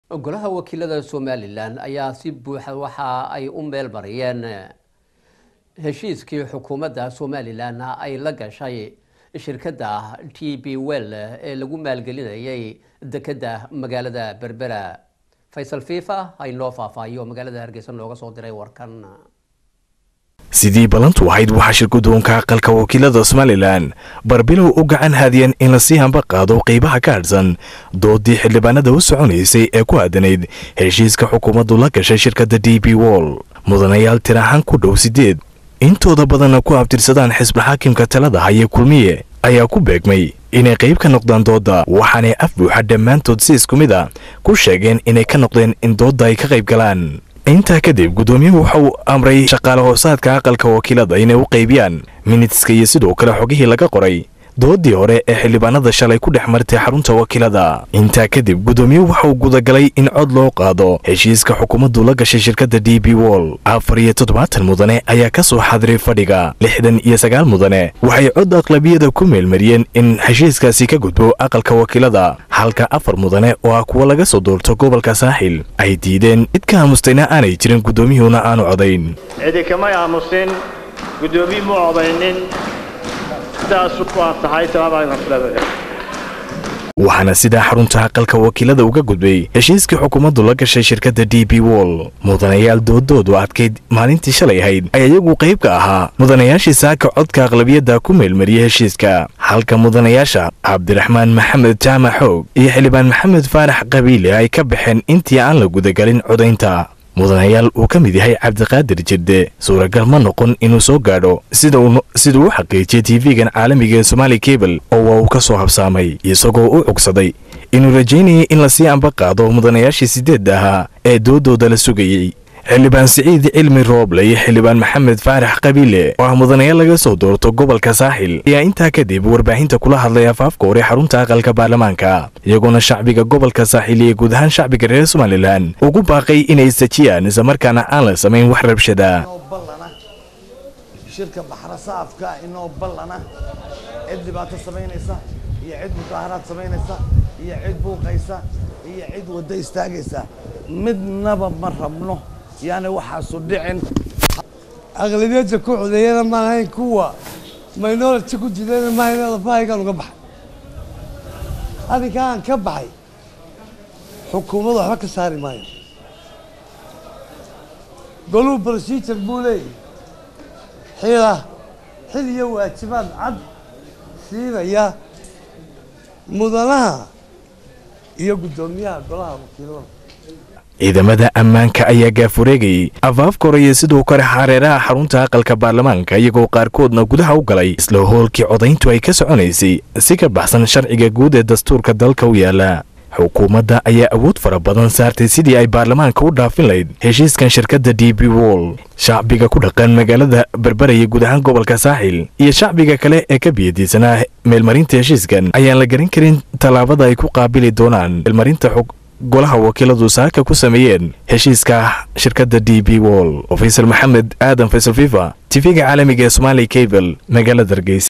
golaha wakiilada somalilan ayaa si buuxa waxa ay u meel mariyeen heshiiskii xukuumadda somalilan ay la gashay shirkadda t b well ee lagu maalgelinayay dekedda magaalada berbera faysal fifa aynoo faahfaahiyo magaalada hargeysa nooga soo diray warkan sidii ballantu ahayd waxaa shirgudoonka aqalka wakiilada somalilan barbilow u gacan haadiyeen in lasii hamba qaado qeybaha ka hadhsan doodii xildhibaanada u soconaysay ee ku aadanayd heshiiska xukuumaddu la gashay shirkadda d b wall mudanayaal tirahaan ku dhow sideed intooda badanna ku abtirsadaan xisbi xaakimka talada haye kulmiye ayaa ku beegmay inay qayb ka noqdaan doodda waxaanay af buuxa dhammaantood si isku mid a ku sheegeen inay ka noqdeen in doodda ay ka qayb galaan intaa kadib guddoomiyuhu waxa uu amray shaqaale hoosaadka aqalka wakiilada inay u qaybiyaan minitska iyo sidoo kale xogihii laga qoray doodii hore ee xildhibaanada shalay ku dhex martay xarunta wakiilada intaa kadib guddoomiyuhu waxa uu gudagalay in cod loo qaado heshiiska xukuumaddu la gashay shirkadda d b wall afar iyo toddobaatan mudane ayaa ka soo xadiray fadhiga lixdan iyo sagaal mudane waxay cod aqlabiyada ku meelmariyeen in heshiiskaasi ka gudbo aqalka wakiilada halka afar mudane oo ah kuwa laga soo doorto gobolka saaxil ay diideen cid ka aamustayna aanay jirin guddoomiyuhuna aanu codayn cidi kamay aamusin guddoomiye mu codaynin waxaana sidaa xarunta aqalka wakiilada uga gudbay heshiiskii xukuumaddu la gashay shirkadda d b wall mudanayaal doodoodu adkayd maalintii shalay ahayd ayaa iyagu qayb ka ahaa mudanayaashii saaka codka aqlabiyadda ku meelmariyay heshiiska halka mudanayaasha cabdiraxmaan maxamed jaamac xoog iyo xildhibaan maxamed faarax qabiile ay ka baxeen intii aan la gudagalin codaynta mudanayaal uu ka mid yahay cabdiqaadir jirde suuragal ma noqon inuu soo gaadho siduu u xaqiijiyey tv-gan caalamiga ee somaali kabel oo waa uu ka soo habsaamay isagoo u cugsaday inuu rajaynayay in lasii amba qaado mudanayaashii sideedda ahaa ee doodooda la sugayey xildhibaan siciid cilmi rooble iyo xildhibaan maxamed faarax qabiile oo ah mudanayaal laga soo doorto gobolka saaxil ayaa intaa kadib warbaahinta kula hadlay afaafka hore xarunta aqalka baarlamaanka iyagoona shacbiga gobolka saaxil iyo guud ahaan shacbiga reer somalilan ugu baaqay inay istajiyaan islamarkaana aan la samayn wax rabshada shirka baxra saafka inoo ballana cid dhibaato samaynaysa iyo cid mudaaharaad samaynaysa iyo cid buuqaysa iyo cid waddo istaagaysa midnaba ma rabno yaani waxaasu dhicin aqlabiyadda ku codeeyana ma ahayn kuwa minority ku jidayna ma ahayn lafahaygaan uga baxay adinkaan ka baxay xukuumaddu waxba ka saari maayo goluu procedure buu leeyahy xila xil iyo waajibaad cad siinaya mudanaha iyo guddoomiyaha golaha wakiilada ciidamada ammaanka ayaa gaafureegayay afaafka horeye sidoo kale xareeraha xarunta aqalka baarlamaanka iyagoo qaarkoodna gudaha u galay isla hoolkii codayntu ay ka soconaysay si ka baxsan sharciga guud ee dastuurka dalka u yaala xukuumadda ayaa awood fara badan saartay sidii ay baarlamaanka u dhaafin lahayd heshiiskan shirkadda d b wall shacbiga ku dhaqan magaalada berberaya guud ahaan gobolka saaxil iyo shacbiga kale ee ka biyadiisanaa meelmarinta heshiiskan ayaan la garan karin tallaabada ay ku qaabili doonaan meelmarinta xog golaha wakiiladu saaka ku sameeyeen heshiiska shirkadda d b wall oo faysal maxamed aadan faysal fifa tv-ga caalamiga ee somaali kabel magaalada hargeysa